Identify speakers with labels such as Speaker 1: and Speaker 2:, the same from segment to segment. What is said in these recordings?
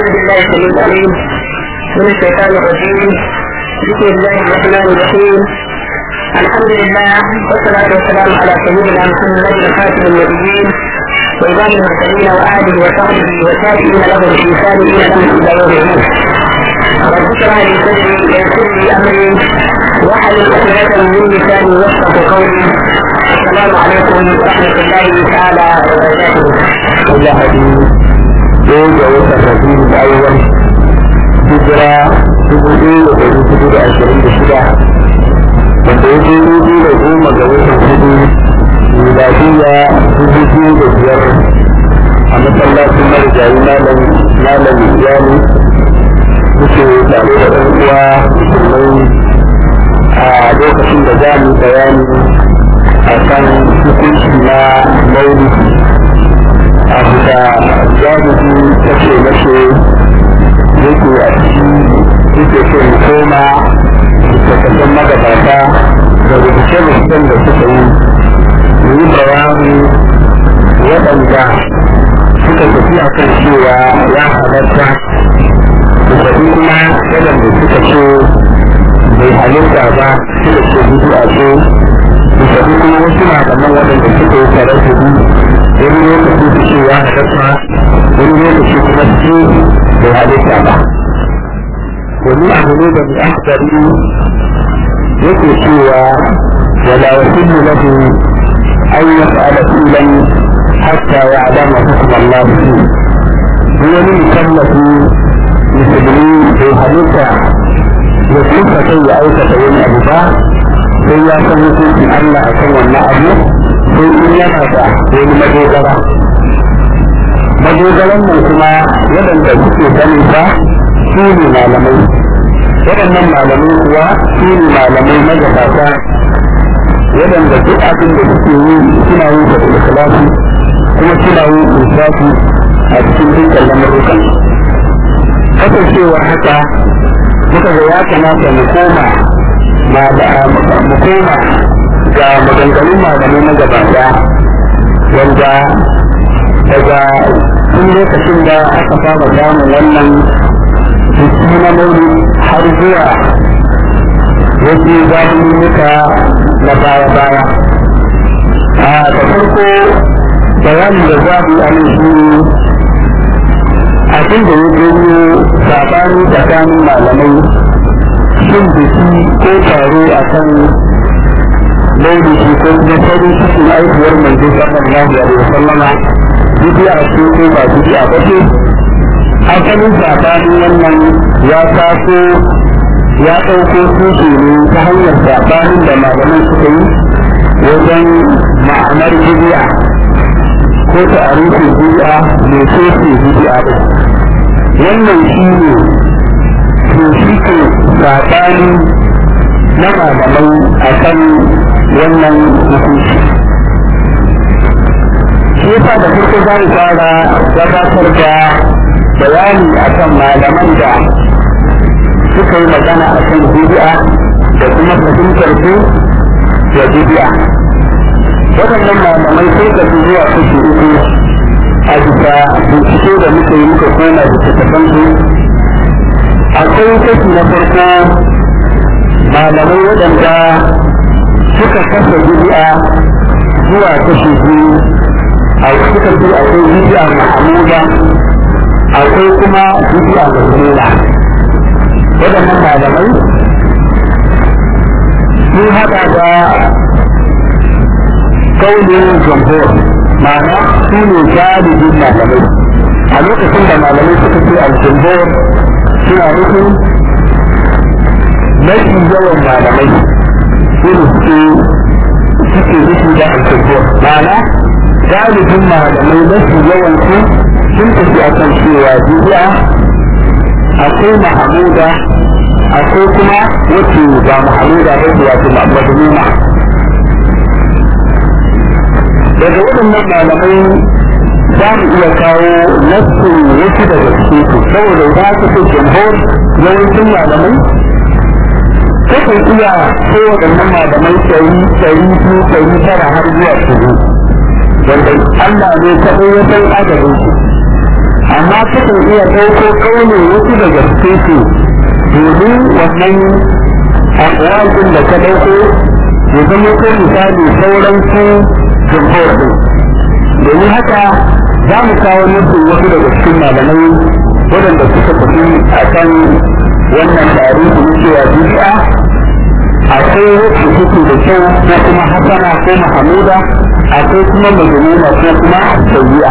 Speaker 1: بالله السميع العليم من الشيطان الرجيم بسم الله الرحمن الرحيم الحمد لله والصلاة والسلام على سيدنا محمد خاتم النبيين وإمام المرسلين وآله وصحبه وتابعين له بإحسان إلى إلى يوم الدين رب اشرح لي صدري ويسر لي أمري واحلل عقدة من لساني يفقه قولي السلام عليكم ورحمة الله تعالى وبركاته.
Speaker 2: إلى حديث ɗaya ga watan rabiul awwal hijira dubu ɗaya da ɗari hudu da ashirin da shida wanda ya je dubu da goma ga watan hudu miladiya dubu biyu da biyar a masallacin marigayi malam malam iyali muke tare da ɗan uwa musulmai a lokacin da za mu bayani a kan hukunci na maulidi abu da jami'i ta ce mace yake a ciki yake so mu koma littattafan magabata da rubuce-rubucen da suka yi mu yi bayani waɗanda suka tafi a kan cewa ya halatta da tafi kuma waɗanda suka ce bai halitta ba suka ce gudu a ce da tafi kuma wasu malaman waɗanda suka yi tare da wani lokaci su ce ya halatta wani lokaci kuma su bai halitta ba wani abu ne da mai akbari yake cewa wala wasillu lahu an yaf'ala filan hatta ya'lama hukm Allah fi wani mukallafi musulmi bai halitta ya kusa kai ya aikata wani abu ba sai ya san hukuncin Allah a kan wannan abu sai in yana da wani madogara madogaran nan kuma waɗanda suke sani ba su ne malamai waɗannan malamai kuwa su ne malamai magabata waɗanda duk abin da suke yi suna yin sa da ikhlasi kuma suna yin insafi a cikin dukkan lamarukan kasancewar haka muka ga ya kamata mu koma mu koma ga maganganun malamai na gabata wanda daga tun lokacin da aka fara samun wannan jiki na mauli har zuwa wasu zamaninnika na baya-baya a da farko bayanin da za mu yi shi abin da ya janyo sabani tsakanin malamai shin biki ko taro a kan maulidi ko kuma farin cikin aihuwar manzo sallallahu alaihi wasallama bidiya ce ko ba bidiya ba ce asalin sabanin wannan ya taso ya ɗauko tushe ne ta hanyar sabanin da malaman suka yi wajen ma'anar bidiya ko ta'arifin bidiya mai ce bidiya ba wannan shi ne to shi ke sabani na malamai a kan wannan hukunci shi yasa da farko za mu fara gabatar da bayani a kan malaman da suka yi magana a kan bidi'a da kuma fahimtar su da bidi'a waɗannan malamai sai ka fi zuwa kashi uku a bisa bincike da muka yi muka koma da tattafan su akwai kashi na farko malamai waɗanda suka kasa bidi'a zuwa kashi biyu a suka ce akwai bidi'a mahamuda akwai kuma bidi'a mazmuna waɗannan malamai sun haɗa da kaunin jamhur ma'ana su ne galibin malamai a lokacin da malamai suka ce al-jamhur suna nufin mafi yawan malamai su ne suke suke nufi da al-jamhur ma'ana galibin malamai mafi yawan su sun tafi a kan cewa bidi'a akwai mahamuda akwai kuma wacce ba mahamuda ba ce wato madumuna daga waɗannan malamai za mu iya kawo nassin wasu daga cikin su saboda za ka ce jamhur yawancin malamai kakan iya ko waɗannan malamai ɗari ɗari biyu ɗari tara har zuwa shuru wanda Allah ne kaɗai ya san adadin su amma takan iya ɗauko kaunin wasu daga cikin su domin wannan akwai da ta ɗauko ya zama ko misali sauran su jumhur ɗin domin haka za mu kawo nufin wasu daga cikin malamai waɗanda suka tafi a kan wannan tarihi na cewa bid'a akwai wacce take da kyau ko kuma hasana ko mahamuda akwai kuma majnuna ko kuma sayyi'a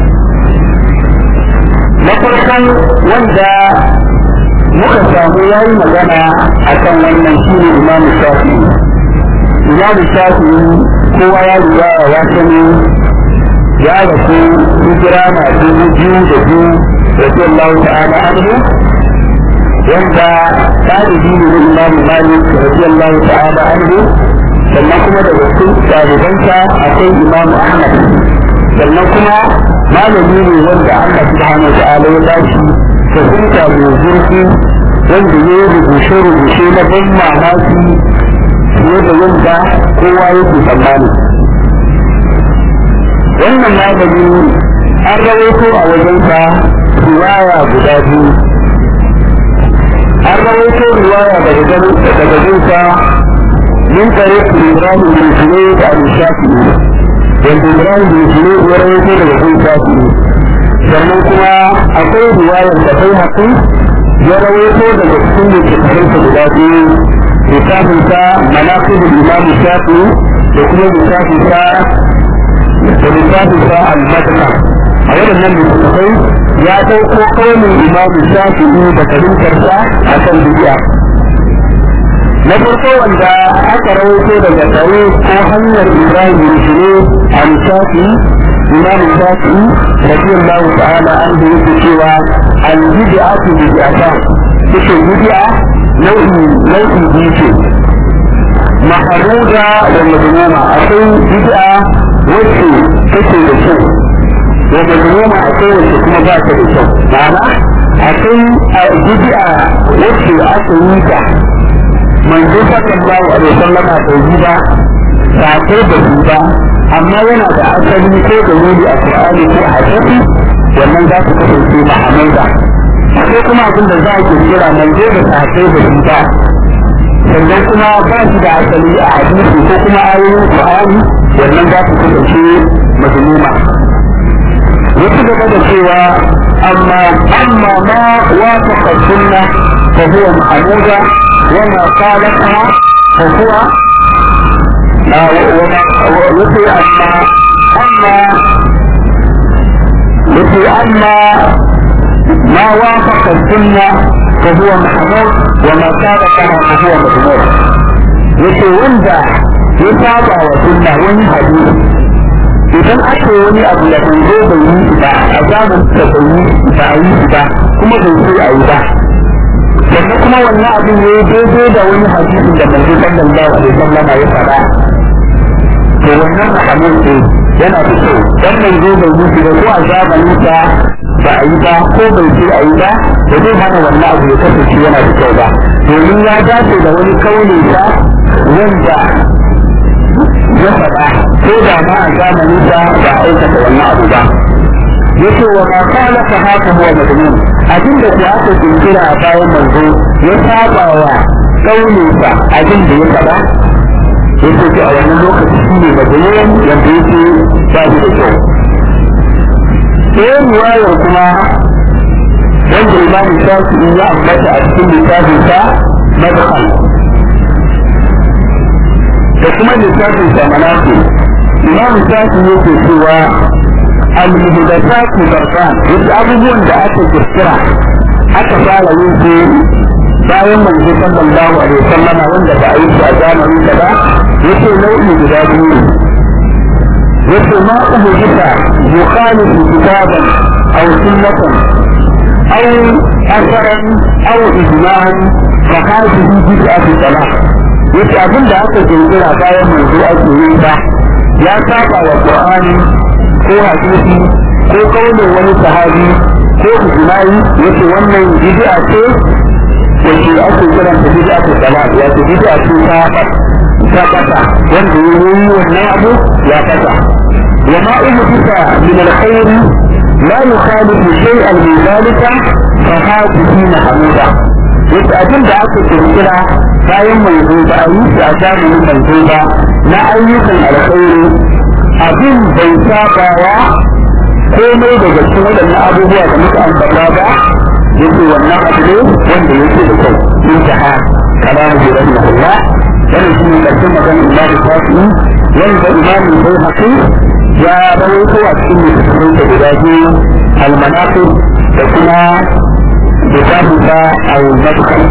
Speaker 2: na farkon wanda muka samu yayi magana akan wannan shine imamu shafi'i imamu shafi'i kowa ya riga ya sani ya rasu hijira na dubu biyu da biyu رضي الله تعالى عنه wanda ɗalibi ne na imamu malik رضي الله تعالى عنه sannan kuma daga cikin ɗalibansa akwai imamu ahmad sannan kuma malami ne wanda allah subhanahu wa ta'ala ya bashi fahimta mai zurfi wanda ya yi rubuce-rubuce na ban mamaki fiye da yadda kowa yake tsammani wannan malami an rawaito a wajensa riwaya guda biyu an rawaito riwaya daga daga jinsa min tare Ibrahim bin Junayd da Abu Shafi'i wanda Ibrahim bin Junayd ya rawaito daga Abu Shafi'i sannan kuma akwai riwayar da bai haƙi ya rawaito daga cikin littattafansa guda biyu littafinsa manaqibul Imam Shafi'i da kuma littafinsa da littafinsa al-Madka a waɗannan littattafai ya ɗauko kaunin imamu shafi'i da fahimtarsa a kan bidiya na farko wanda aka rawaito daga tare ko hanyar ibrahim bin shire a shafi imamu shafi'i radiyallahu ta'ala an da yake cewa al bid'atu bid'ata yake bid'a nau'i nau'i biyu ce maharuda da madmuma akwai bid'a wacce take da kyau wanda noma akwai wacce kuma ba ta da kyau ma'ana akwai bid'a wacce aka yi ta manzo sallallahu alaihi wasallam bai yi ba sako da su ba amma yana da asali ko da wuri a Qur'ani ko a hadisi wannan za su kasance mahamuda akwai kuma abin da za a kira manzo da sako da su ba sannan kuma ba shi da asali a hadisi ko kuma ayoyin Qur'ani wannan za su kasance mazmuma wasu gaba da cewa amma amma ma wafaqa sunna fa huwa mahmuda wa ma khalafaha fa huwa yace amma amma yace amma ma wafaqa sunna fa huwa mahmud wa ma khalafaha fa huwa madmur yace wanda ya saba wa sunna wani hadisi idan aka yi wani abu da bai zo bai yi ba a zamanin da bai yi ba a yi ba kuma bai so a yi ba sannan kuma wannan abin ya yi daidai da wani hadisi da manzo sallallahu alaihi wasallam ya faɗa to wannan hadisi ne yana da kyau dan manzo bai yi ba ko a zamanin sa ba a yi ba ko bai so a yi ba da zai hana wannan abu ya kasance yana da kyau ba domin ya dace da wani kaunin sa wanda ya faɗa ko da ma a zamanin sa ba a aikata wannan abu ba yace wa ma qala fa haka huwa madmun abin da ku aka kinkira a bayan manzo ya saba wa kaunin sa abin da ya faɗa yace to a wannan lokaci shine madmun yanda yake ba shi da kyau sai riwayar kuma wanda imam shafi'i ya ambata a cikin littafin sa madkhal da kuma littafin sa manafi imam shafi yake cewa al-muhdathatu barkan wasu abubuwan da aka kirkira aka fara yin su bayan manzo sallallahu alaihi wasallam wanda ba a yi su a zamanin da ba yace nau'i guda biyu yace ma uhdisa yukhalifu kitaban aw sunnatan aw asaran aw ijma'an fa hadhihi bid'atu salah yace abin da aka kirkira bayan manzo ake yi ba ya saba wa qur'ani ko hadisi ko kaulin wani sahabi ko ijma'i yace wannan bid'a ce yace ake kiran ta bid'a ta salat yace bid'a ce ta ta kasa wanda ya yi wannan abu ya kasa wa ma uhdisa min alkhair لا يخالف شيئا من ذلك فهذه محمودة wasu abin da aka kirkira bayan manzo ba a yi a zamanin manzo ba na ayyukan alkhairi abin bai sabawa komai daga cikin waɗannan abubuwa da muka ambata ba yake wannan abu ne wanda yake da kyau in ta ha kalamu bi rahmatullah wannan shi ne ƙarshen maganar imamu shafi'i wanda imamu bai haƙi ya rawaito a cikin littattafai da guda biyu almanaqib da kuma littafin sa al-madkhal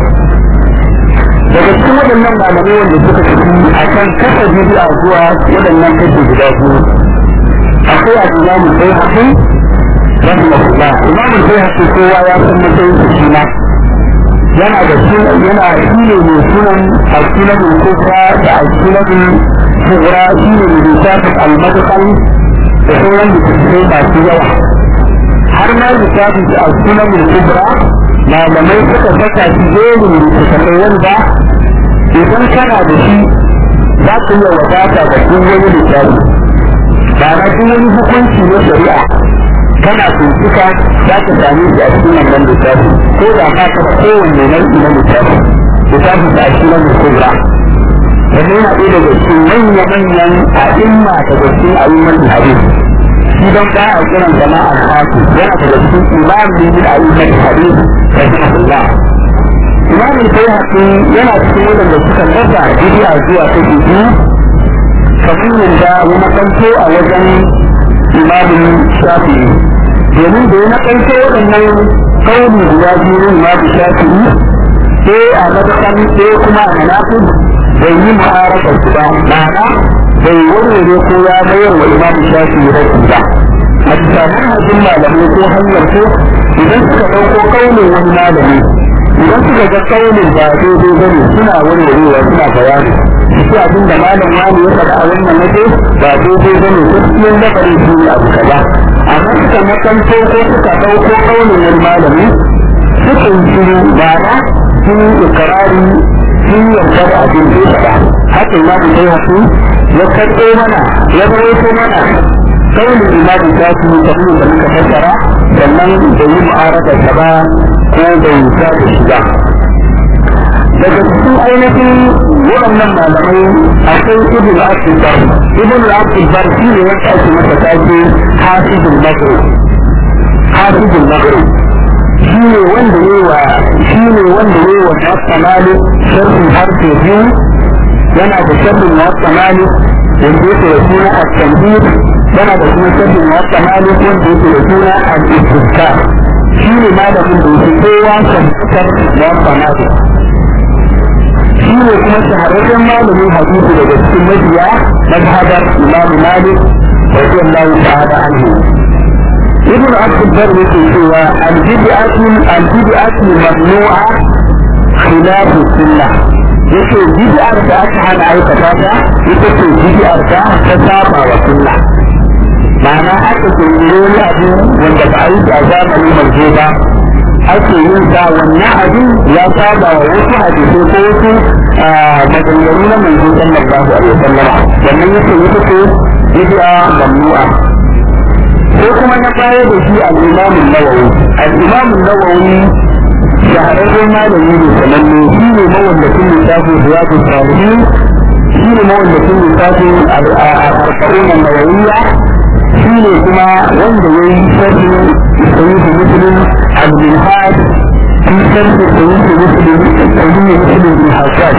Speaker 2: daga cikin waɗannan malamai wanda suka tafi a kan kasa bidi'a zuwa waɗannan kashi guda biyu akwai a imamu bai haƙi rahmatullah imamu bai haƙi kowa ya san matsayin su shi ma yana da sunan yana shi ne mai sunan al-sunan kubra da al-sunan kubra shi ne mai littafin al-madkhal da sauran littattafai masu yawa har ma littafin al-sunan kubra malamai suka saka shi jerin littattafai wanda idan kana da shi za ka iya wadata da duk wani littafi ba na duk wani hukunci na shari'a kana bincika za ka same shi a cikin wannan littafi ko da ka taɓa kowanne nau'i na littafi littafi da shi na kubra wanda yana ɗaya daga cikin manya-manyan a'imma daga cikin a'imman hadisi shi don ba a kiran zama al-hafi yana daga cikin imam min a'imman hadisi rahimahullah imam al-bayhaqi yana cikin wadanda suka rasa bid'a zuwa ta biyu kamar yadda ya makanto a wajen imamin shafi'i domin da ya makanto waɗannan kauli guda biyu na imamin shafi'i sai a madakan sai kuma a manafin bai yi mu'arakar su ba ma'ana bai warware ko ya mayar wa imamin shafi'i rasu ba a bisa manhajin malamai ko hanyar ko idan suka ɗauko kaulin wani malami idan suka ga kaunin ba daidai ba ne suna warwarewa suna bayani shi abin da malam wani ya faɗa a wannan waje ba daidai ba ne gaskiyar lamarin shi ne abu kaza amma suka makanto ko suka ɗauko kaunin wani malami sukan shiru bara sun yi ikrari sun yarda da abin da ya faɗa haka imamu sai hasu ya karɓo mana ya rawaito mana kaunin imamu ta su kamar da muka fassara sannan da yi mu'arada ta ba ko bai sa da shi ba daga cikin ainihin waɗannan malamai akwai ibn al-abdulbar ibn al-abdulbar shi ne ya ake masa take hafizul maghrib hafizul maghrib shi ne wanda ne wa shi ne wanda ne wa muwatta malik sharhin harfe biyu yana da sharhin muwatta malik wanda yake da suna at-tanbih yana da kuma sharhin muwatta malik wanda yake da suna al-istizkar shi ne malamin da yake kowa fahimtar muwatta malik shi ne kuma shahararren malamin hadisi daga cikin mabiya mazhabar imamu malik radiyallahu ta'ala anhu ibn abdul bar yake cewa al-bid'atu al-bid'atu mamnu'a khilaf sunnah yake bid'ar da aka hana aikata ta ita ce bid'ar da ta saba wa sunna ma'ana aka kirkiro wani abu wanda ba a yi a zamanin manzo ba ake yin sa wannan abin ya saba wa wasu hadisi ko wasu maganganu na manzo sallallahu alaihi wasallam wannan yake yi take bid'a mamnu'a ko kuma na baya da shi al-Imam an-Nawawi al-Imam an-Nawawi shahararren malami ne sananne shi ne mawallafin littafin Riyadu Salihin shi ne mawallafin littafin al-Arba'in an-Nawawiyya shi ne kuma wanda ya yi sharhin Sahih Muslim al-Minhaj fi sharh Sahih Muslim Sahih Muslim bin Hajjaj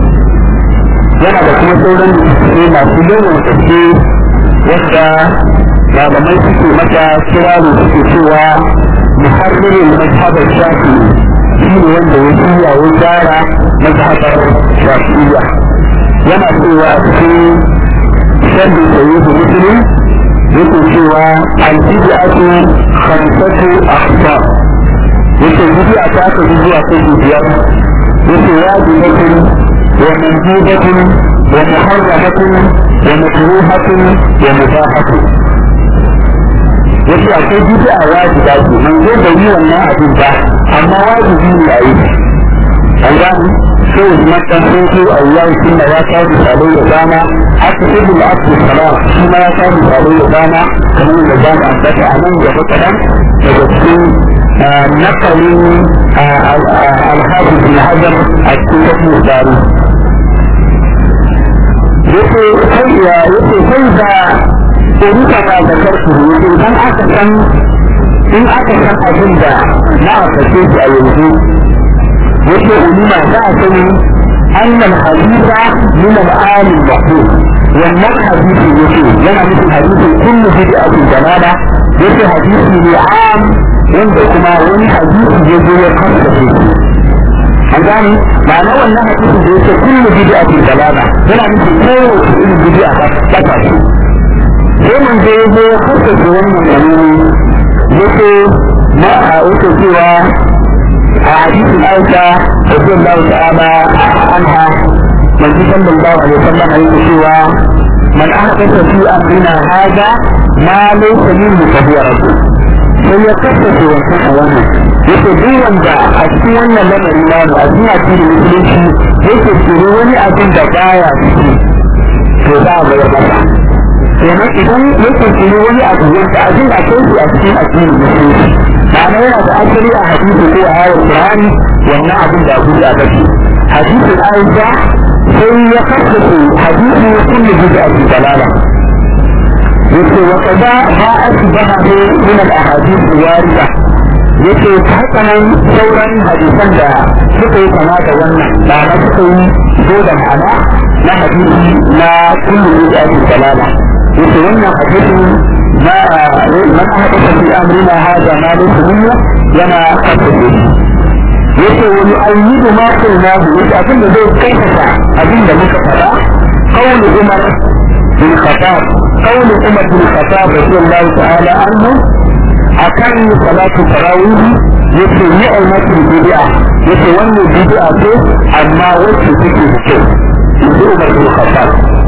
Speaker 2: yana da kuma sauran littattafai masu yawan gaske wadda malamai suke mata kiraru suke cewa muharririn mazhabar shafi shi ne wanda ya shirya ya gyara mazhabar shafi'iyya yana cewa a cikin sharhin Sahih Muslim yake cewa al-bid'atu khamsatu aqsam yake bid'a ta ka zuwa kashi biyar yake wajibatun wa mandubatun wa muharramatun wa makruhatun wa mubahatun yake akwai bid'a wajiba ce man zo da yi wannan abin ba amma wajibi ne a yi an gani sai usman dan sunku a yau sunna ya kawo misalai da dama haka ibn abdul salam shi ma ya kawo misalai da dama kamar da za mu ambata a nan gaba kaɗan daga cikin nakalin alhaji bin hajar a cikin tafiyar dari yake kai ya yake kai da ɗorika ba da karfi yake idan aka san in aka san abin da na aka ce shi a yanzu yake ulima za a sani annal hadisa min al-alim mahmud wannan hadisi yake yana nufin hadisin kullu bid'atin dalala yake hadisi ne am wanda kuma wani hadisi ya zo ya kasa shi an gane ma'ana wannan hadisi da yake kullu bid'atin dalala yana nufin kowace irin bid'a ba ta shi sai mun je ya zo ya kasa shi wannan dalili yake ma a yake cewa a hadisin Aisha radiyallahu ta'ala anha manzo sallallahu alaihi wasallam yake cewa man ahdatha fi amrina hada ma laysa minhu fa huwa rasul sai ya kasance wancan a wannan yake duk wanda a cikin wannan lamari na mu a cikin addinin musulunci yake tsoro wani abin da baya ciki to za a bayar masa kenan idan yake tsoro wani abu wanda abin a kai shi a cikin addinin musulunci ma'ana yana da asali a hadisi ko a ayar qur'ani wannan abin da abu da bace hadisin aisha sai ya kasance hadisi kullu bid'ati dalala yake wa kaza ma asbahu min al-ahadith warida yake haka nan sauran hadisan da suka yi kama da wannan ba na suka yi zo da ma'ana na hadisi na kullu bid'ati dalala yake wannan hadisin ma man ahdatha fi amrina hadha ma laysa minhu yana kasance yake wani ayyidu ma kunna yake abin da zai kaifata abin da muka faɗa qawlu umar bin khattab قول عمر بن الخطاب رضي الله تعالى عنه أكان صلاة التراويح يسي نعمة البدعة يسي ون البدعة أما وجه تكي الشيء يسي عمر بن الخطاب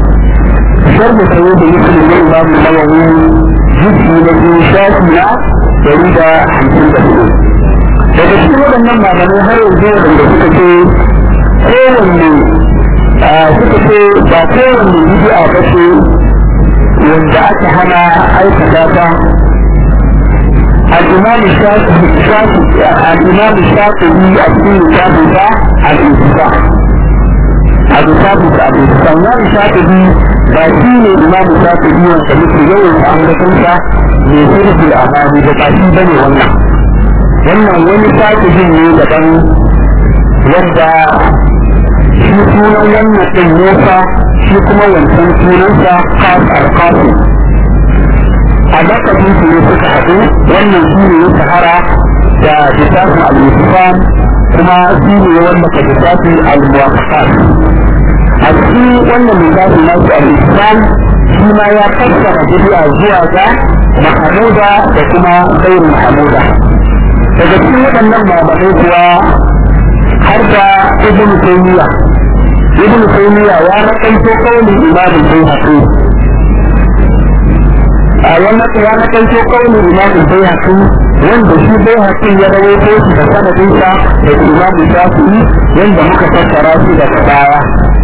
Speaker 2: شرط سيد يسلم الإمام النووي جزء الذي شاكنا يريد حمسين دقيقة daga cikin waɗannan malamai har yanzu wanda suka ce kowanne suka ce ba kowanne bid'a ba ce wanda aka hana aikata ta الإمام الشافعي الإمام الشافعي أبن كتابه الانتفاع أبو ثابت أبو الإمام الشافعي باشين الإمام الشافعي وكمثل يوم أمر كنسا من سيرة الأمام باشين بني wannan wannan wani shafijin ne daban wanda shi sunan wannan ɗin nesa shi kuma wancan sunansa kasar kasu a lakabin su ne suka haɗu wannan shi ne ya shahara da littafin al-islam kuma shi ne ya wallaka littafin al-muwafaqat a cikin wannan littafin nasu al-islam shi ma ya fassara bid'a zuwa ga mahamuda da kuma gairu mahamuda daga cikin waɗannan malamai kuwa har da ibn taymiya ibn taymiya ya rakanto kaulin imamin bayhaqi a wannan ya rakanto kaulin imamin bayhaqi wanda shi bayhaqi ya rawaito shi da sanadin sa da imamu shafi'i wanda muka fassara shi daga baya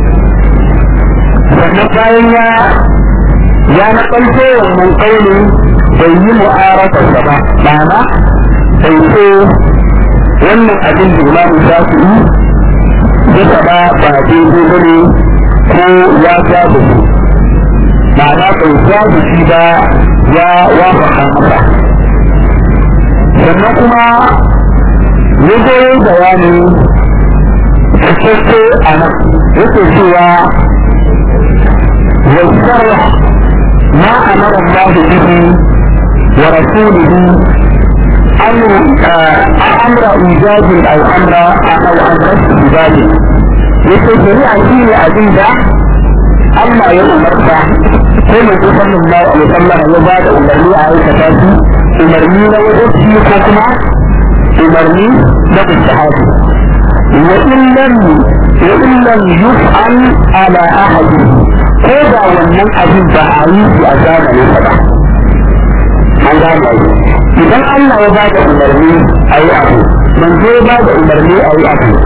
Speaker 2: sannan bayan ya ya nakalto wannan kaulin bai yi mu'arafarsa ba ma'ana bai ce wannan abin da imamu shafi'i ya faɗa ba daidai ba ne ko ya ja da shi ma'ana bai ja da shi ba ya wafaka masa sannan kuma ya goyi bayani cikakke a nan yake cewa يشرح ما أمر الله به ورسوله أمر أمر إيجاد أو أمر أو أمر استجابة yake shari'a shi ne abin da Allah ya umarta ko mai sallallahu alaihi wasallam ya ba da umarni a aikata shi umarni na wajibi ko kuma umarni na istihabi wa illam wa illam yuf'al ala ahadi ko da wannan abin ba a yi shi a zamanin sa ba an gane idan Allah ya ba da umarni a yi abu manzo ya ba da umarni a yi abu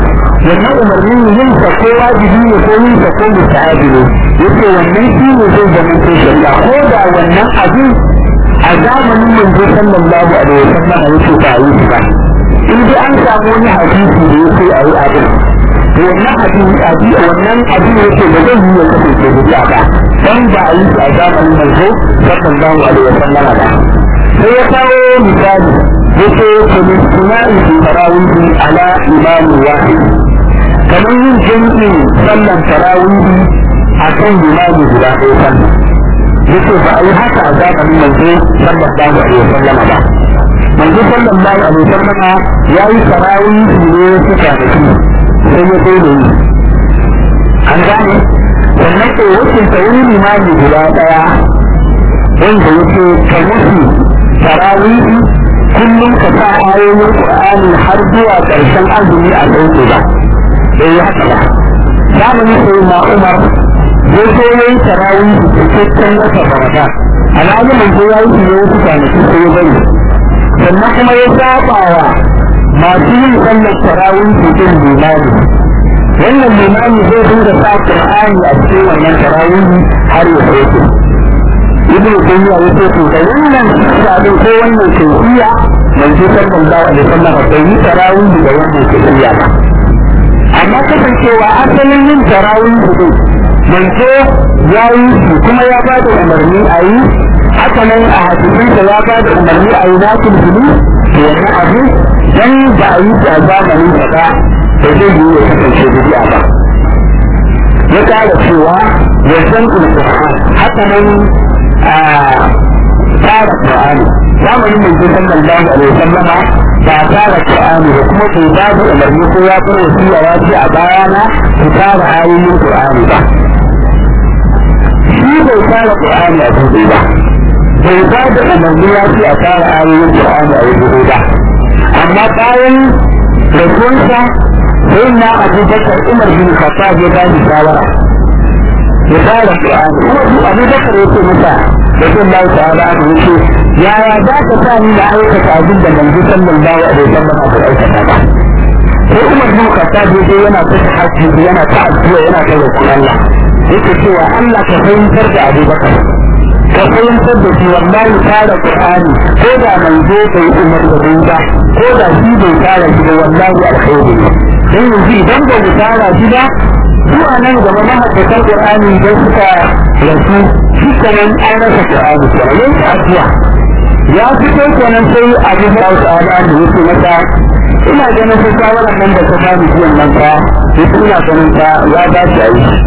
Speaker 2: wannan umarnin yin sa ko wajibi ne ko yin sa ko mustahabi ne yace wannan shi ne zai zama ko shari'a ko da wannan abin a zamanin manzo sallallahu alaihi wasallam yace ba yi shi ba in dai an samu wani hadisi da yake a yi abin wannan abin abin wannan abin yake da zai yi ya kasance bid'a ba dan ba a yi shi a zamanin manzo sallallahu alaihi wasallam ba sai ya kawo misali yace kulistunai fi tarawihi ala imam wahid kamar yin jami'in sallan tarawihi a kan imami guda ɗaya sallan yace ba a yi haka a zamanin manzo sallallahu alaihi wasallam ba manzo sallallahu alaihi wasallam ya yi tarawihi ne suka da shi sai ya kai da yi an gane sannan ko wakilta wani imami guda ɗaya wanda yake ka musu tarawihi kullum ka sa ayoyin qur'ani har zuwa ƙarshen azumi a sauke ba bai yi haka ba zamani sai na umar zai so ya yi tarawihi cikakken wata ramadan alhaji mai zo ya yi ne wasu kwanaki sai ya bari sannan kuma ya saba wa masu yin sallar tarawihi din limani wannan limani zai dinga sa qur'ani a cikin wannan tarawihi har ya sauke ibn tayyiba ya ce to da wannan sabin ko wannan kaifiya manzo sallallahu alaihi wasallam bai yi tarawih da wannan kaifiya ba amma kasancewa asalin yin tarawih din manzo ya yi shi kuma ya ba da umarni a yi haka nan a hadisinsa ya ba da umarni a yi nakil bulu to wannan abu dan ba a yi shi a zamanin sa ba da zai yi ya kasance bidiya ba ya kara cewa ya san alquran haka nan tsara Qur'ani zamanin manzo sallallahu alaihi wasallama ba tsara Qur'ani ba kuma bai ba da umarni ko ya fara wasiya ya ce a bayana ku tsara ayoyin Qur'ani ba shi bai tsara Qur'ani a gobe ba bai ba da umarni ya ce a tsara ayoyin Qur'ani a gobe ba amma bayan rasuwansa sai na Abu Bakar Umar bin Khattab ya ba shi shawara ya fara Qur'ani kuma su Abu Bakar yake masa da sun Allah ta'ala aka yace yaya za ka sa ni na aikata abin da manzo sallallahu alaihi wasallam aka aikata ba sai Umar bin Khattab yace yana ta hajji yana ta addu'a yana ta roƙon Allah yake cewa Allah ka fahimtar da Abu Bakar ka fahimtar da shi wallahi fara Qur'ani ko da manzo bai umar da bai ba ko da shi bai fara shi ba wallahi alkhairi ne sai yanzu idan ba mu fara shi ba zuwa nan gaba mahaifakar Qur'ani idan suka rasu shi kenan an rasa Qur'ani kenan yayin addu'a ya fito kenan sai Abu Bakar ta'ala da yake masa ina ganin sai shawarar nan da ta bani jiyan nan fa yake ina ganin ta ya ba shi a yi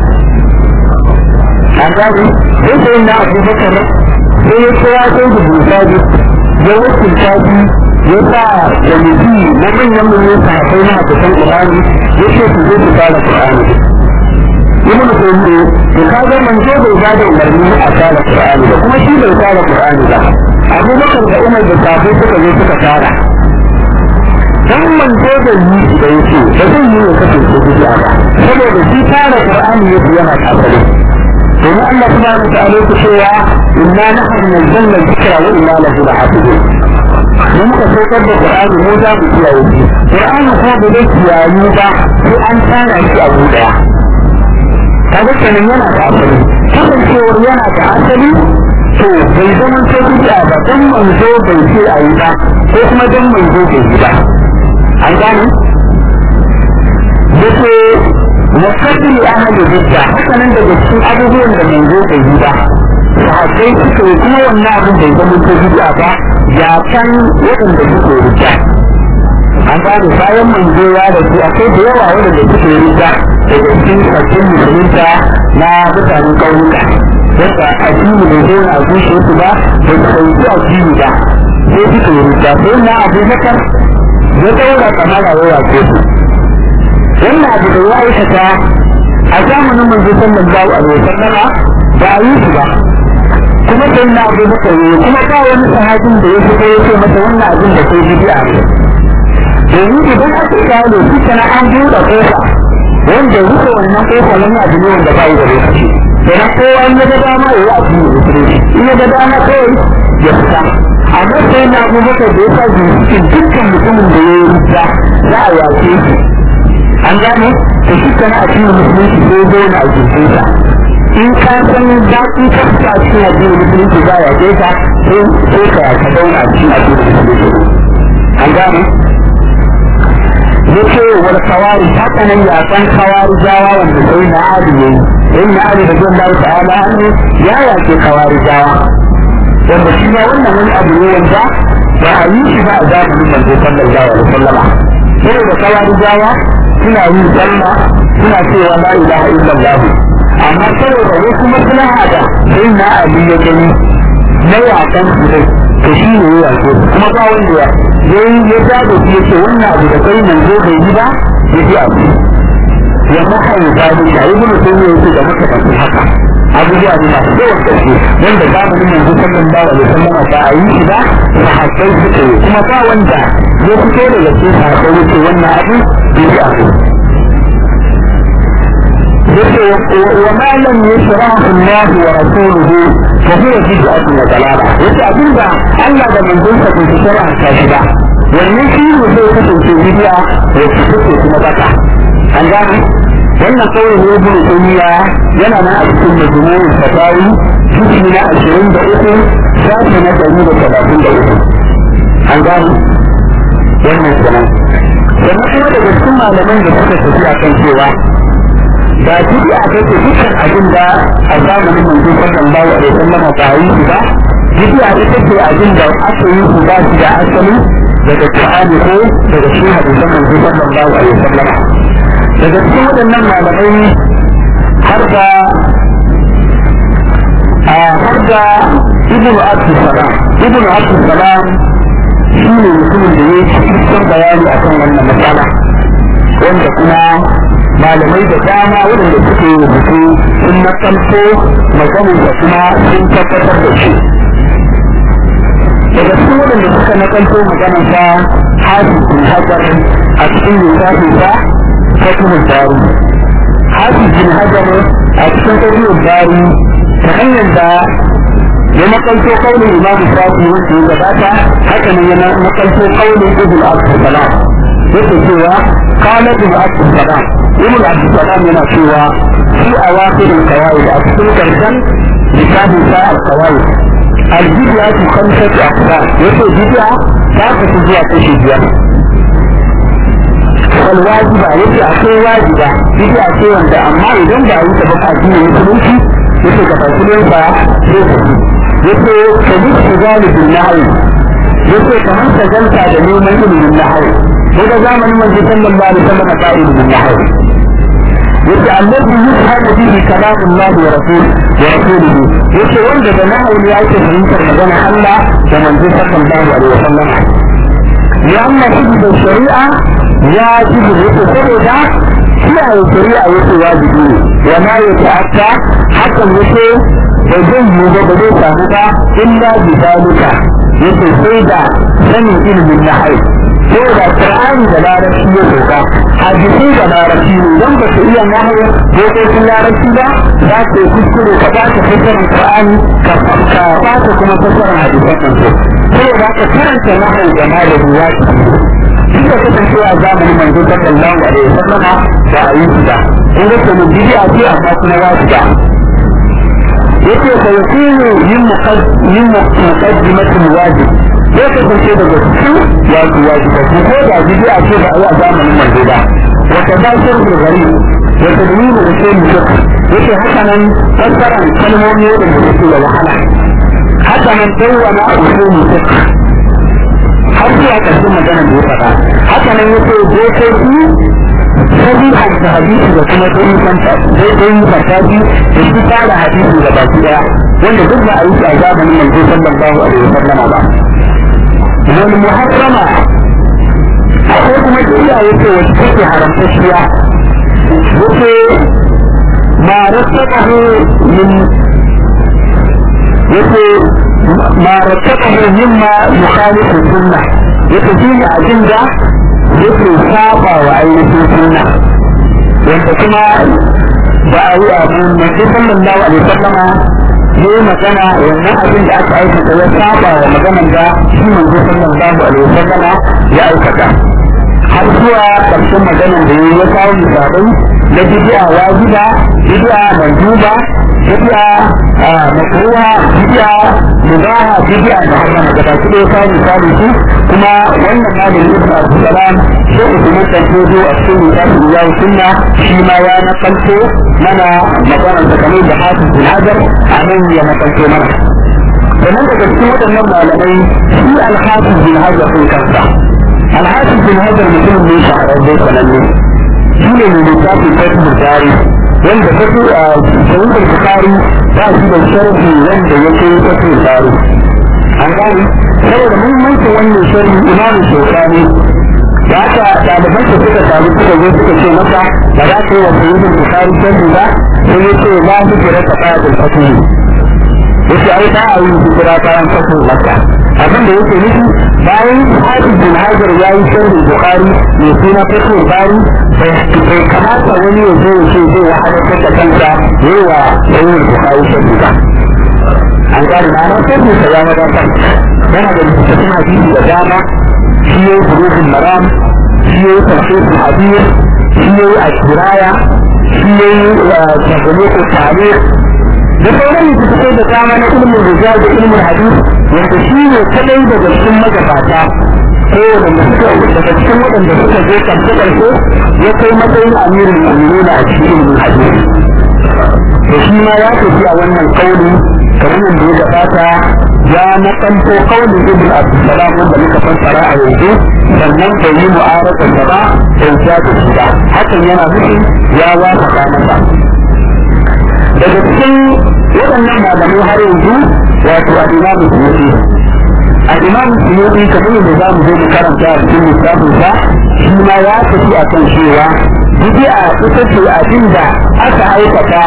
Speaker 2: an gani sai sai na Abu Bakar sai ya kira sai da Bukhari ya wakilta shi ya sa kwamiti na manyan manyan sahabbai na hafisan Qur'ani ya ce su zo su fara Qur'ani ibn Taymiyyah to kaga manzo bai ba da umarni a fara Qur'ani ba kuma shi bai fara Qur'ani ba Abu Bakar da Umar da sahabbai suka zo suka fara dan manzo da yi da yake ba zai yi ya kasance bid'a ba saboda shi fara Qur'ani yake yana kafare domin Allah subhanahu wa ta'ala yake cewa inna nahnu nazzalna dhikra wa inna lahu lahafizun mun ka saukar da Qur'ani mu za mu kiyaye shi Qur'ani kuma ba zai kiyaye ba sai an tsara shi a daya kaga kenan yana da asali kasancewar yana da asali to bai zama ta bid'a ba dan manzo bai ce a yi ba ko kuma dan manzo bai yi ba an gane yace wakati ahli bid'a haka nan daga cikin abubuwan da manzo bai yi ba sahabbai suka yi kuma wannan abin bai zama ta bid'a ba ya kan waɗanda suke rija an gane bayan manzo ya rasu akwai da yawa waɗanda suke rija daga cikin sabbin musulunta na mutanen ƙauyuka wanda addini bai zo a zuciya su ba bai sauki addini ba sai suka yi rija sai na abu bakar ya daura kamara ya wace su wannan abu da ya aikata a zamanin manzo sallallahu alaihi wasallama ba a yi su ba kuma sai na abu bakar ne kuma ba wani sahabin da ya fito ya ce masa wannan abin da kai bid'a ne domin idan aka kawo shi kana an buɗe kofa wanda rufe wannan kofa nan abu ne wanda ba yi da lokaci kenan kowa in ya ga dama ya yi abu ne musulunci in ya ga dama kawai ya fita amma sai na abu bakar da ya sa cikin dukkan mutumin da ya yi rita za a yace shi an gane to shi kana a cikin musulunci sai zo na a jikinsa in ka san daɗin kasta a cikin addinin musulunci za ya ke ka sai ka ka zauna a cikin addinin musulunci an gane yace wal kawari haka nan ya san kawari jawa wanda sai na adi ne sai na adi da zan dawo ta'ala hannu ya yake kawari jawa wanda shi ma wannan wani abu ne wanda ba a yi shi ba a zamanin manzo sallallahu alaihi wasallam sai da kawari jawa suna yin sallah suna cewa la ilaha illallah amma saboda wasu maslaha da sai na adi ya gani na yakan su dai to shi ne ya yake kuma ba wanda ya yayi ya zaɓe shi yake wannan abu da kai manzo bai yi ba ya fi abu ya maka ya zaɓe shi a yi gudu sai ya yake da maka kafin haka abubuwa ne masu yawan gaske wanda zamanin manzo sallallahu alaihi wasallam ba a yi shi ba sahabbai suka yi kuma ba wanda ya fito daga cikin sahabbai yake wannan abu bai yi abu yake wa ma lam yashrahu Allah wa rasuluhu fa huwa bid'atun wa dalala yace abinda Allah da manzon sa bai shara ta shi ba wannan shi ne zai kasance bid'a da take kuma baka an gane wannan kawai ne ibn tayyiya yana nan a cikin majmu'ul fatawi juz'i na 23 shafi na 133 an gane wannan kenan sannan kuma daga cikin malaman da suka tafi a kan cewa ba bid'a take dukkan abin da a zamanin manzo sallallahu alaihi wasallam ba yi shi ba bid'a ita ce abin da aka yi shi ba shi da asali daga Qur'ani ko daga cikin hadisan manzo sallallahu alaihi wasallam daga cikin waɗannan malamai har da har da ibn Abdul Salam ibn Abdul Salam shi ne mutumin da ya yi cikin bayani akan wannan matsala wanda kuma malamai da dama waɗanda suke rubutu sun nakalto maganinsa kuma sun tabbatar da shi daga cikin waɗanda suka nakalto maganarsa hafiz bin hajar a cikin littafinsa fatihul bari hafiz bin hajar a cikin fatihul bari ta hanyar da ya nakalto kaunin imamu shafi wanda ya gabata haka ne ya nakalto kaunin ibn abdulsalam yake cewa قال ابن عبد السلام ابن عبد السلام yana cewa في أواخر القواعد أكثر كرسا لكتاب ساء القواعد البدعة خمسة أقسام يقول بدعة تاخذ فيها تشجيع والواجبة يقول أكثر واجبة بدعة شيء وانت أما إذا ما يتبقى الدين المسلمين يقول كفاصلين يقول كذلك ذلك النهي يقول كمان سجلت على نوم من النهي هذا زمن من صلى الله عليه وسلم قائل بالنحو يقول الذي يفهم به كلام الله ورسوله ورسوله يقول وند بنحو لآية فهمت مدن الله ومن صلى الله عليه وسلم لأن حفظ الشريعة واجب يقول kiyaye shari'a yake wajibi ne wa ma ya ta'atta hakan yake ba zai yi ba ba zai samu ba illa bi dalika yake sai da sanin ilimin nahai ko da Qur'ani da larabci ya doka hadisi da larabci ne dan ba ka iya nahawu ko ko sun larabci ba za ka kuskure ka ba ka fasarin Qur'ani ka ka ba ka kuma fasarin hadisan nan ko saboda ka karanta nahawu da malami ya ci duk da kasance a zamanin manzo sallallahu alaihi wasallam ba a yi su ba in ga kuma bid'a ce amma kuma wajiba yake fa yakunu yin yin muqaddimatul wajib ya kasance daga cikin wasu wajiba ko da bid'a ce ba a yi a zamanin manzo ba wa tadasir bil gari wa tadwin da sai mutum yake haka nan fassaran kalmomi da suke da wahala haka nan dawwana usul fiqh har zuwa ƙarshen maganar da ya faɗa haka nan yake dokoki sahihan da hadisi da kuma dai fanta dai dai fantaji da shi fara hadisi da baki daya wanda duk ba a yi a zamanin manzo sallallahu alaihi wasallama ba wal muharrama akwai kuma kiriya yake wacce take haramtacciya yake ma rasabahu min yake ma rasabahu mimma yukhalifu sunnah yake shi ne abin da yake saba wa ainihin sunna wanda kuma ba a yi abu manzo sallallahu alaihi wasallama ne magana wannan abin da aka aikata ya saba wa maganan da shi manzo sallallahu alaihi wasallama ya aikata har zuwa ƙarshen maganar da ya kawo misalai na bidi'a wajiba bidi'a manduba bidi'a makruha bidi'a mubaha bidi'a da har mana gaba ki kawo misali su kuma wannan malami ibn abdulsalam sai usman dan tozo a cikin misalin ya sunna shi ma ya nakalto mana maganar da kamar da hafiz bin hajar a nan ya nakalto mana sannan daga cikin waɗannan malamai shi alhafiz bin hajar sun kansa alhafiz bin hajar mutum ne shahararre sananne shi ne mai littafin fatul bukari wanda fatul a sahihul bukari ba shi da sharhi wanda ya kai fatul bukari an gani saboda muhimmancin wannan sharhi imamu shekani da aka ɗaliban da suka samu suka zo suka ce masa ba za ka yi wa sahihul bukari sharhi ba sai ya ce la hijira ta ƙadar fatul yace ai ba a yi hijira bayan fatul makka abin da yake nufi bayan hafiz bin hajar ya yi sharhin bukari mai suna fatul bari bai kamata wani ya zo ya ce zai wahalar da kansa yi wa sahihul bukari sharhi ba an gane na nan sai sa ya wadatar yana da littattafan hadisi da dama shi yayi burukul maram shi yayi tafsirul hadith shi yayi al-kiraya shi yayi tafsirul tarikh da sauran littattafai da dama na ilimin rijal da ilimin hadith wanda shi ne kadai daga cikin magabata ko wanda suka daga cikin waɗanda suka je karshe karshe ya kai matsayin amirin mu'minin a cikin ilimin hadith to shi ma ya tafi a wannan kauli kamar yadda ya gabata ya nakanto kaulin ibn abdulsalam wanda muka fassara a yanzu sannan bai yi mu'aradar da ba bai ja da shi ba hakan yana nufin ya wasa masa daga cikin waɗannan malamai har yanzu wato al-imamu suyuti al-imamu suyuti kamar yadda za mu zo mu karanta a cikin lissafin sa shi ma ya tafi a kan cewa bid'a ita ce abin da aka aikata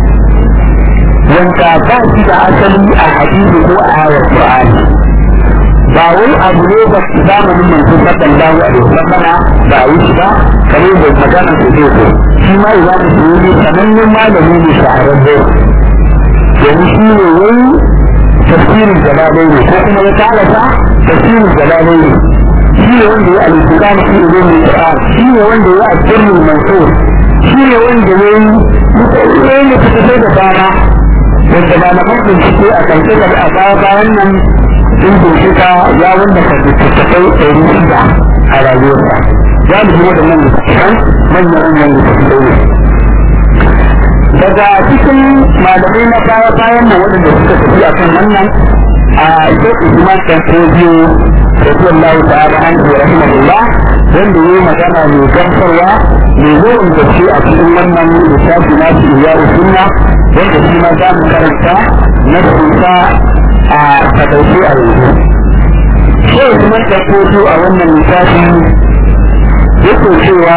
Speaker 2: wanda ba shi da asali a hadisi ko a ayar Qur'ani ba wai abu ne ba su zamanin manzo sallallahu alaihi wasallam ba yi shi ba kamar da magana su zai zo shi ma ya mu yi sanannen malami ne shahararre yanzu shi ne wai tafsirin jalalai ne ko kuma ya talata tafsirin jalalai ne shi ne wanda ya al-Qur'ani fi ulumul Qur'an shi ne wanda ya al-Qur'an mansur shi ne wanda ya yi ne ne fitar da dama wanda malaman bincike a kan da a baya bayan nan sun bincika ya wanda ka littattafai ɗari shida a rayuwarsa za mu ji waɗannan littattafan manyan manyan littattafai ne daga cikin malamai na baya bayan nan waɗanda suka tafi a kan wannan a shek usman dan tobiyo radiyallahu ta'ala anhu rahimahullah wanda yayi magana mai gamsarwa mai yawan gaske a cikin wannan littafi na shi ya sunna wanda shi ma za mu karanta na sunsa a takaice a yanzu sai kuma da koto a wannan littafi yake cewa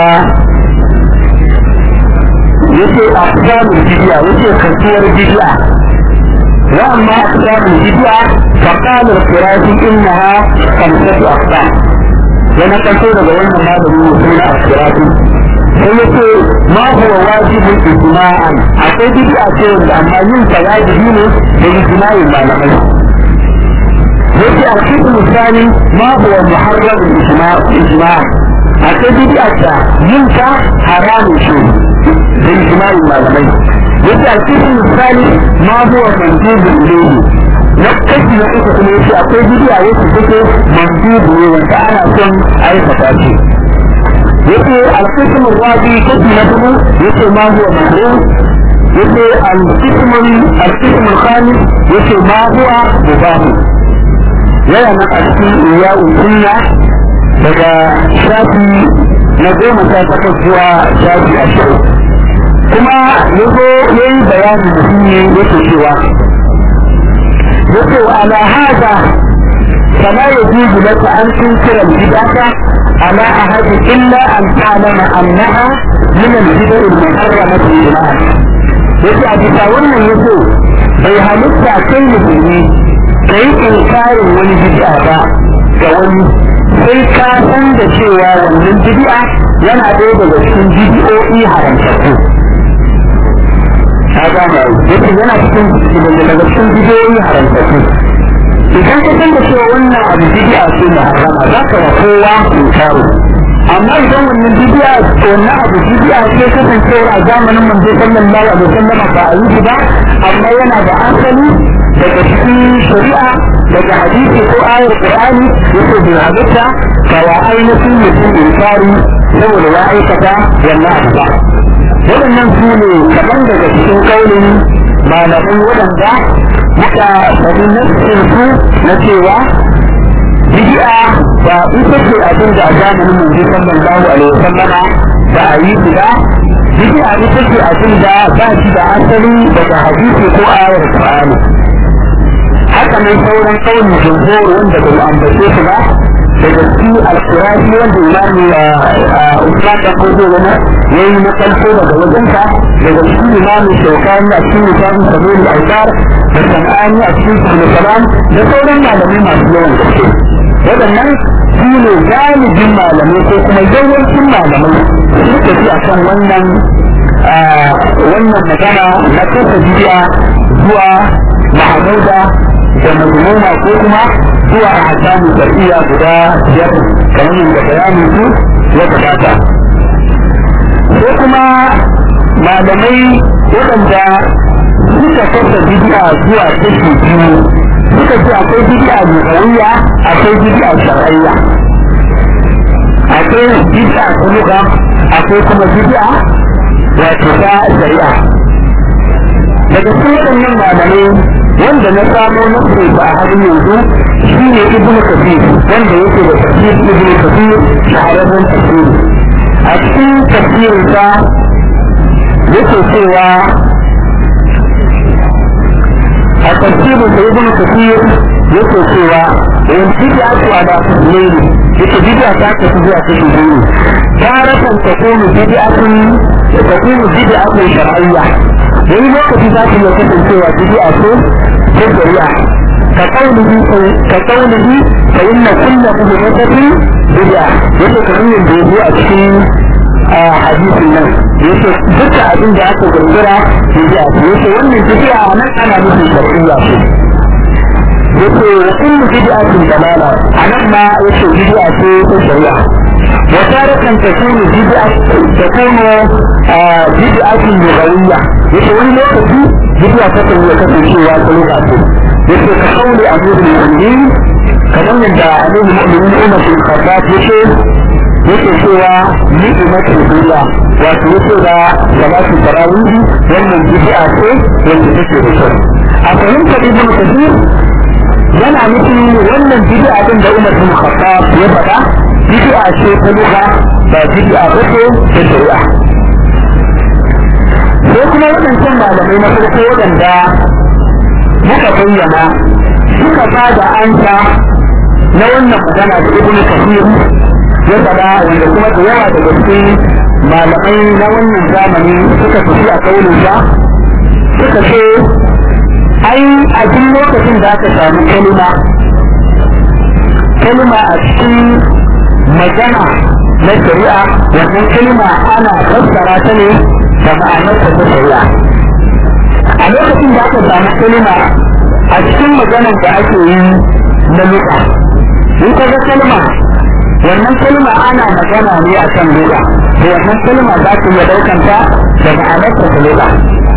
Speaker 2: yake a samun bidiya yake kasuwar bidiya wa amma a samun bidiya فقال القرافي انها خمسه اقسام yana kanto daga wannan malami ne suna al-qirafi sai yace ma huwa wajibun ijma'an akwai bid'a ce wanda amma yin ta wajibi ne da ijma'in malamai yace al-qism thani ma huwa muharram ijma' ijma' akwai bid'a ta yin ta haramun shi da ijma'in malamai yace al-qism thani ma huwa mandubun ilayhi na kashi na uku kuma yace akwai bidiya wacce take mandubu ne wanda ana son aikata shi yace al-qism ar-rabi kashi na hudu yace ma huwa makruh yace al-qism al-qism al-khamis yace ma huwa mubah yana na a cikin iya'u sunna daga shafi na goma sha takwas zuwa shafi ashirin kuma yazo yayi bayani muhimmi yake cewa يقول على هذا فلا يجوز لك ان تنكر البدعة على احد الا ان تعلم انها من البدع المحرمة لله yake a bisa wannan yaso bai halitta kai musulmi ka yi inkarin wani bid'a ba ga wani sai ka san da cewa wannan bid'a yana ɗaya daga cikin bid'o'i haramtattu ka gane yake yana cikin daga cikin bidiyoyi haramtattu idan ka san da cewa wannan abu bidiya ce muharrama za ka wa kowa inkaro amma idan wannan bidiya wannan abu bidiya ce kasancewa a zamanin manzo sallallahu alaihi wasallam ba a yi ba amma yana da asali daga cikin shari'a daga hadisi ko ayar qur'ani yake bai halitta ka wa ainihin mutum inkari saboda ya aikata wannan abu ba waɗannan su ne kaɗan daga cikin kaulin malamai waɗanda muka faɗi nassin su na cewa bid'a ba ita ce abin da a zamanin manzo sallallahu alaihi wasallama ba a yi su ba bid'a ita ce abin da ba shi da asali daga hadisi ko ayar qur'ani haka nan sauran kauli jumhur wanda bai ambace su ba daga cikin alkurashi wanda imami Usman dan Kodo wani yayi na kalko daga wajensa daga cikin imami Shaukani a cikin littafin Sabili Aikar da San'ani a cikin Sabili Salam da sauran malamai masu yawan gaske waɗannan su ne galibin malamai ko kuma yawancin malamai suka fi akan wannan wannan magana na kasa bidiya zuwa mahamuda da mazmuma ko kuma zuwa a hakamu shari'a guda biyar kamar yadda bayanin su ya gabata ko kuma malamai waɗanda suka kasa bidiya zuwa kashi biyu suka ce akwai bidiya lugawiyya akwai bidiya shar'iyya akwai bidiya ta luga akwai kuma bidiya wato ta shari'a daga cikin waɗannan malamai wanda na samo na ba a halin yanzu shi ne ibn kafir wanda yake da tafsir ibn kafir shahararren tafsiri a cikin tafsirinsa yake cewa a tafsirin da ibn kafir yake cewa in bid'a tu ala tasmini yake bid'a ta ta zuwa kashi biyu taratan takunu bid'atun takunu bid'atun shar'iyya wani lokaci za ta iya kasancewa bid'a ce ta shari'a ka kaulihi ka kaulihi fa inna kullu bid'atin bid'a yake kamar yadda yazo a cikin hadisin nan yake duka abin da aka gurgura bid'a ce yake wannan bid'a nan ana nufin shar'iyya ce yake wa kullu bid'atin dalala anan ma yake bid'a ce ta shari'a وتارة تكون بدعة تكون بدعة لغوية يقول لك في بدعة تكون يكفي شيء وكلمة يقول كقول أمير المؤمنين كمان يدعى أمير المؤمنين أمة الخطاب يقول yake cewa ni'imatul billah wato yake da salatu tarawih wannan bid'a ce wanda take da kyau a fahimtar ibnu kathir yana nufin wannan bid'a din da Umar bin Khattab ya faɗa bid'a ce ta lugha ba bid'a ba ce ta shari'a sai kuma waɗancan malamai na farko waɗanda muka bayyana suka ba da ansa na wannan magana da ibnu kathir ya faɗa wanda kuma da yawa daga cikin malamai na wannan zamani suka tafi a kaulinsa suka ce ai a duk lokacin da aka samu kalima kalima a cikin magana na shari'a wannan kalima ana fassara ta ne da ma'anarta ta shari'a a lokacin da aka samu kalima a cikin maganar da ake yi na luka in ka ga kalma wannan kalma ana magana ne a kan luka da wannan kalma za ta iya ɗaukanta da ma'anarta ta luka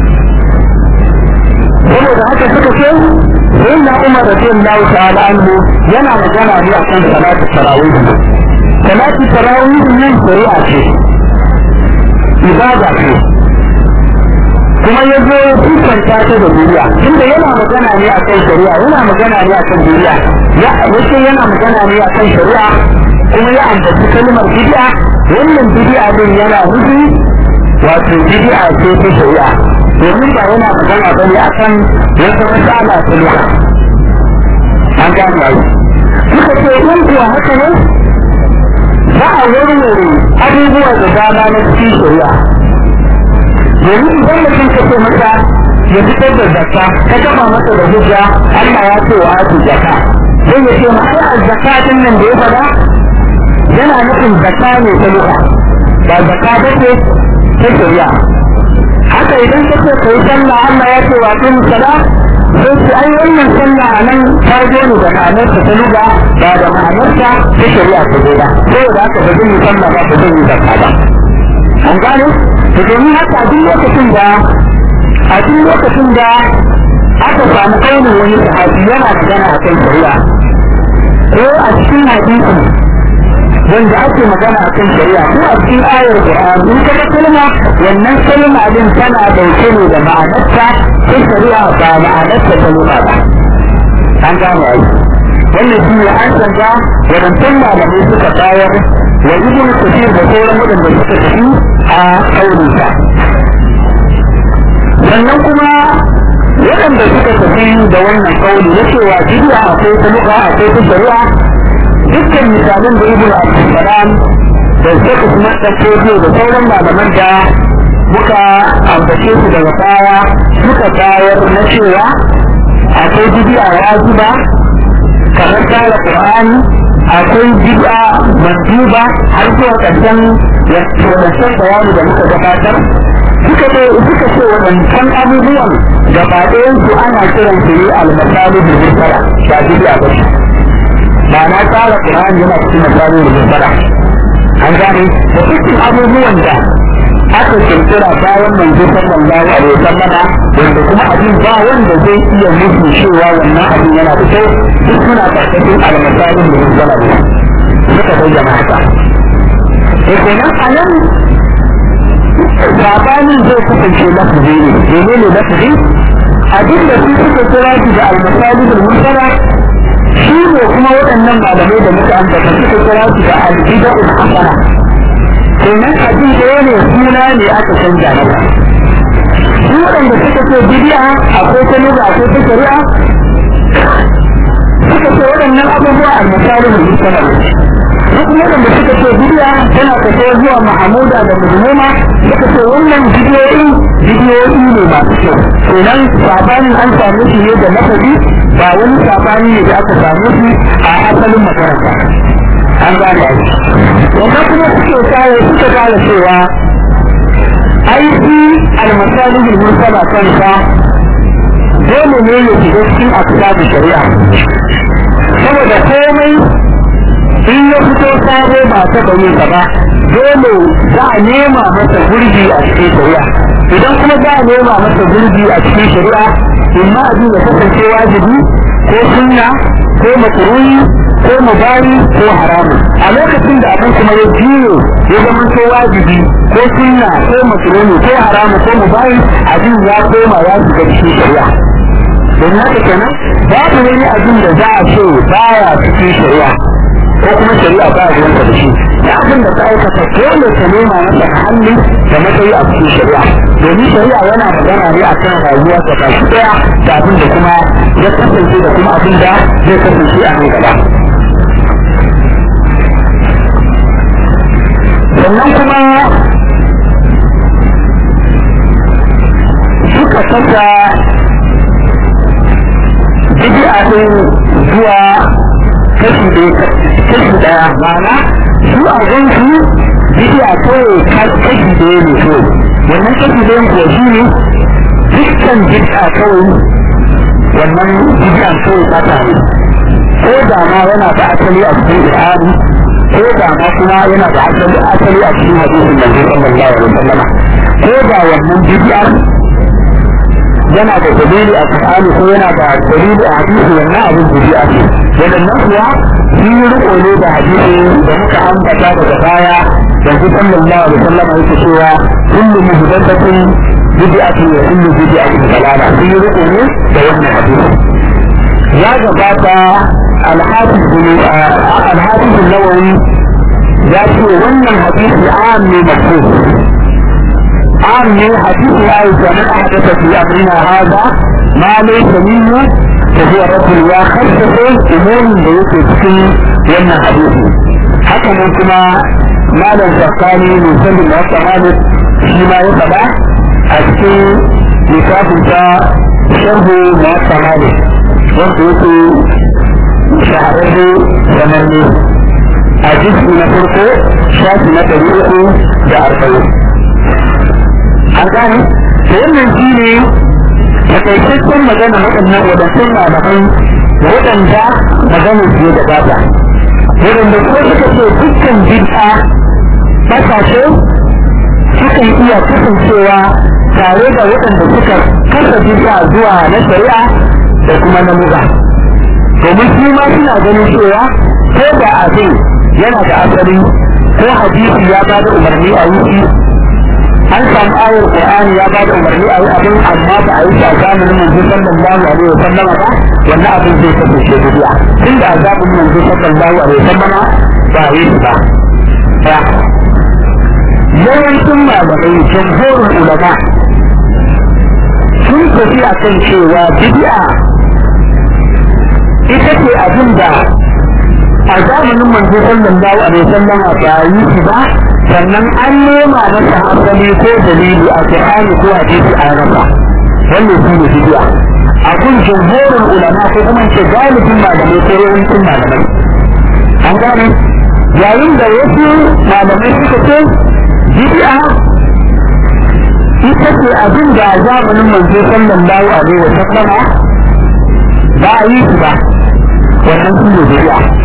Speaker 2: saboda haka suka ce sai na umar da jin lahu ta'ala anhu yana magana ne akan salatu tarawih salatu tarawih ne shari'a ce ibada ce kuma ya zo kusanta ta da duniya tunda yana magana ne akan shari'a yana magana ne akan duniya ya yace yana magana ne akan shari'a kuma ya ambaci kalmar bid'a wannan bid'a din yana nufi wato bid'a ce ta shari'a domin ba yana magana ba ne a kan wata matsala ta luka an gane ai suka ce in kuwa haka ne za a warware abubuwa da dama na cikin shari'a domin idan mutum ka ce masa ya fitar da zakka ka gaba masa da hujja Allah ya ce wa atu zakka sai ya ce ma ai azzaka din nan da ya faɗa yana nufin zakka ne ta luka ba zakka ba ce ta shari'a haka idan ka ce kai sallah Allah ya ce wa kin sala sai su ai wannan sallah a nan ta zo ne da ma'anarsa ta luga ba da ma'anarsa ta shari'a ta zo ba saboda haka ba zai yi sallah ba ba zai yi zakka ba an gane to domin haka a duk lokacin da a duk lokacin da aka samu kaunin wani sahabi yana magana a kan shari'a ko a cikin hadisi wanda ake magana a kan shari'a ko a cikin ayar Qur'an in ka ga kalma wannan kalma din tana dauke ne da ma'anarta ta shari'a ba ma'anarta ta lura ba an gane ai wannan shi ne an canza wadancan malamai suka bayar wa ibn kathir da sauran wadanda suka tafi a kaurinsa sannan kuma waɗanda suka tafi da wannan kauli na cewa bid'a akwai ta luka akwai ta shari'a dukkan misalan da ibn abdulsalam da shekh usman dan kojo da sauran malaman da muka ambace su daga baya suka bayar na cewa akwai bid'a wajiba kamar tsara qur'ani akwai bid'a manduba har zuwa ƙarshen wadancan bayani da muka gabatar suka ce suka ce wadancan abubuwan gaba ɗayan su ana kiran su ne al-masali bil mursala ba bid'a ba ba na tsara Qur'ani yana cikin misali da mursala an gane da dukkan abubuwan da aka kirkira bayan manzo sallallahu alaihi wasallama wanda kuma abin ba wanda zai iya musu cewa wannan abin yana da kyau duk suna karkashin al-masali da mursala ne suka bayyana haka to kenan a nan sabanin zai kasance lafazi ne menene lafazi abin da su suka kira shi da al-masali da mursala shi ne kuma waɗannan malamai da muka ambata suka kira su da albida'ul hasana kenan abin da ne suna ne aka canja masa su waɗanda suka ce bidi'a akwai ta lugha akwai ta shari'a suka ce waɗannan abubuwa al-misalin musallam su kuma waɗanda suka ce bidi'a tana tafiya zuwa mahamuda da mujmuma suka ce wannan bidiyoyi bidiyoyi ne masu kyau kenan sabanin an same shi ne da lafazi ba wani sabani ne da aka samu shi a asalin makaranta an gane ai wannan kuma suke kare suka kare cewa aiki almasalihul mursala kansa dole ne ya shiga cikin aksabu shari'a saboda komai in ya fito sabo ba ta bane ka ba dole za a nema masa gurbi a cikin shari'a idan kuma za a nema masa gurbi a cikin shari'a imma abin ya kasance wajibi ko sunna ko makruhi ko mubari ko haramu a lokacin da abin kuma ya jiyo ya zama ko wajibi ko sunna ko makruhi ko haramu ko mubari abin ya koma ya shiga cikin shari'a don haka kenan babu wani abin da za a ce baya cikin shari'a ko kuma shari'a ba a ruwanta da shi da abin da ka aikata dole ka nema masa hannu da matsayi a cikin shari'a domin shari'a yana magana ne a kan rayuwa ta baki daya da abin da kuma ya kasance da kuma abin da zai kasance a nan gaba sannan kuma suka kasa bid'a din zuwa kashi kashi daya ma'ana su a gansu bidiya kawai kashi daya ne so wannan kashi dayan kuwa shi ne dukkan bid'a kawai wannan bidiyan kawai fata ne ko da ma yana da asali a cikin Qur'ani ko da ma kuma yana da asali asali a cikin hadisin Manzo sallallahu alaihi wasallam ko da wannan bid'a yana da dalili a Qur'ani ko yana da dalili a hadisi wannan abin bid'a ne wadannan kuwa sun yi riko ne da hadisi da muka ambata daga baya yanzu sallallahu alaihi wasallam yake cewa kullu muhdathatin bid'atun wa kullu bid'atin dalala sun yi riko ne da wannan hadisi ya gabata alhafiz alhafiz nawawi ya ce wannan hadisi am ne mafhum am ne hadisi aisha man ahdatha fi amrina hadha ma laysa minhu فهو رجل يا خلفه امور da yake cikin wannan hadisi haka nan kuma malam zakani mai sanin da wata malik shi ma ya faɗa a cikin littafin ta sharhu na wata malik wanda yake shahararre sananne a jiki na farko shafi na ɗari uku da arba'in an gane da wannan shi ne takaitaccen magana waɗannan waɗancan malamai waɗanda magana su ya gabata waɗanda kuma suka ce dukkan bid'a ƙasashe sukan iya kasancewa tare da waɗanda suka kasa bid'a zuwa na shari'a da kuma na muga domin su ma suna ganin cewa ko da abin yana da asali ko hadisi ya ba da umarni a yi an samu ayar Qur'ani ya ba da umarni a yi abin amma ba a yi shi a zamanin manzo sallallahu alaihi wa sallama ba wannan abin zai kasance bidiya tun da a zamanin manzo sallallahu alaihi wa sallama ba a yi shi ba yawancin malamai jamhurin ulama sun tafi a kan cewa bidi'a ita ce abin da a zamanin manzo sallallahu alaihi wa sallama ba a yi shi ba sannan an nema masa asali ko dalili a Qur'ani ko hadisi a rasa wannan shi ne bidiya a kun jumhurin ulama ko kuma ce galibin malamai ko yawancin malamai an gane yayin da wasu malamai suka ce bidiya ita ce abin da a zamanin manzo sallallahu alaihi wa sallama ba a yi shi ba wannan shi ne bidiya